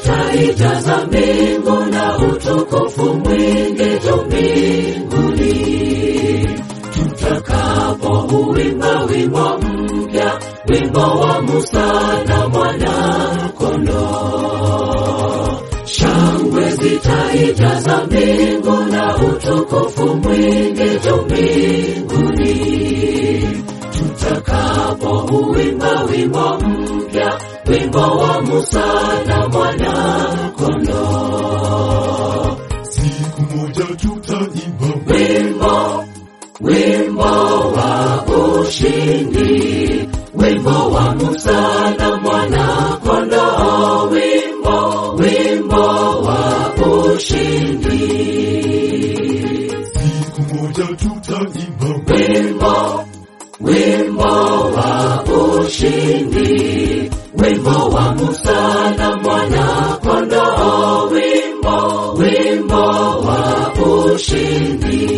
zitaijaza mbingu na utukufu mwingi juu mbinguni, tutakapo uwimba wimbo mpya, wimbo wa Musa na mwana-kondoo. Shangwe zitaijaza mbingu na utukufu mwingi juu mbinguni, tutakapo uwimba wimbo mpya, wimbo wa Musa na mwana-kondoo. siku moja tutaimba Wimbo, wimbo wa ushindi, wimbo wa Musa na mwana-kondoo, wimbo, wimbo wa ushindi. siku moja tutaimba wimbo wimbo wa ushindi wimbo wa Musa na mwana kondoo wimbo wimbo wa ushindi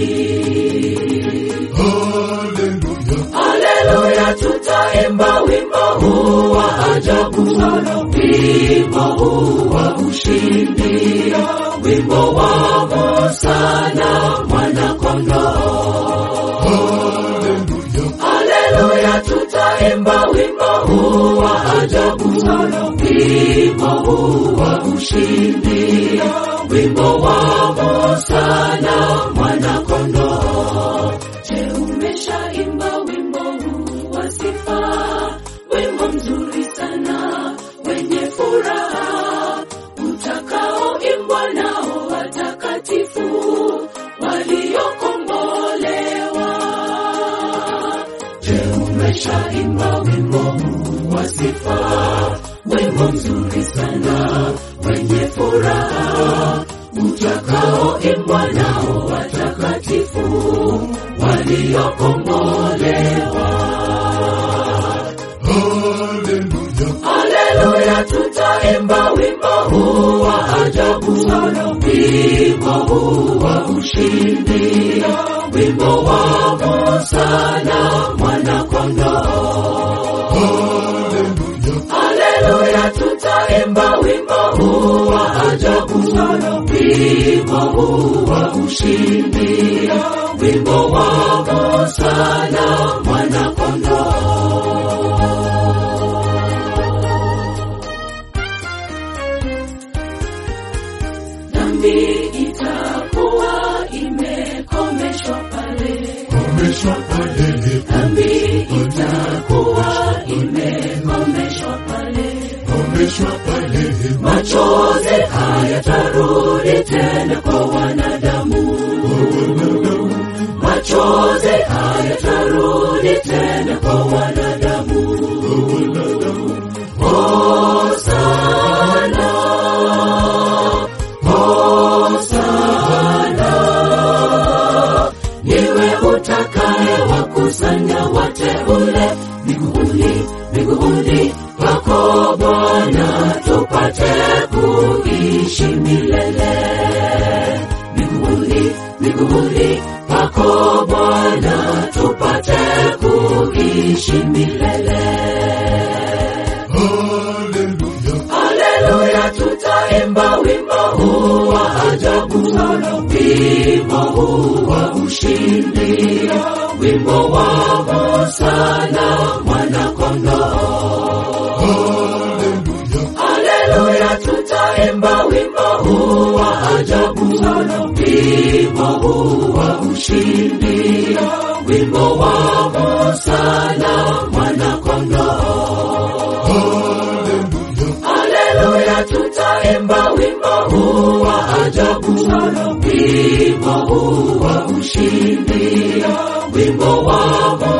haleluya haleluya tutaimba wimbo huu wa ajabu wimbo huu wa ushindi wimbo wa Musa na mwana kondoo haleluya Haleluya, tutaimba wimbo huu wa ajabu, wimbo huu wa ushindi, wimbo wa Musa na mwana kondoo. Je, umeshaimba wimbo huu wa sifa? Wimbo mzuri sana wenye furaha utakaoimbwa nao watakatifu waliokombolewa. Je, umeshaimba wimbo huu wa sifa? Wimbo mzuri sana wenye furaha utakaoimbwa nao watakatifu waliokombolewa. haleluya Haleluya, tutaimba wimbo huu wa ajabu, wimbo huu wa ushindi, wimbo wa Musa na mwana kondoo. haleluya Haleluya, tutaimba wimbo huu wa ajabu, wimbo huu wa ushindi, wimbo wa Musa na mwana kondoo. Dhambi itakuwa imekomeshwa pale, komeshwa palele dhambi itakuwa imekomeshwa pale. komeshwa palele machozi hayatarudi tena kwa wanadamu, machozi hayatarudi tena kwa wanadamu. Hosana, Hosana, niwe utakaye wakusanya wateule miguuni, miguuni pako Bwana, tupate kuishi milele. Miguuni, miguuni pako Bwana, tupate kuishi milele. haleluya Haleluya, tutaimba wimbo huu wa ajabu, wimbo huu wa ushindi, wimbo wa Musa na mwana kondoo. haleluya Haleluya, tutaimba wimbo huu wa ajabu, wimbo huu wa ushindi, wimbo wa Musa na mwana kondoo. haleluya Haleluya, tutaimba wimbo huu wa ajabu, wimbo huu wa ushindi, wimbo wa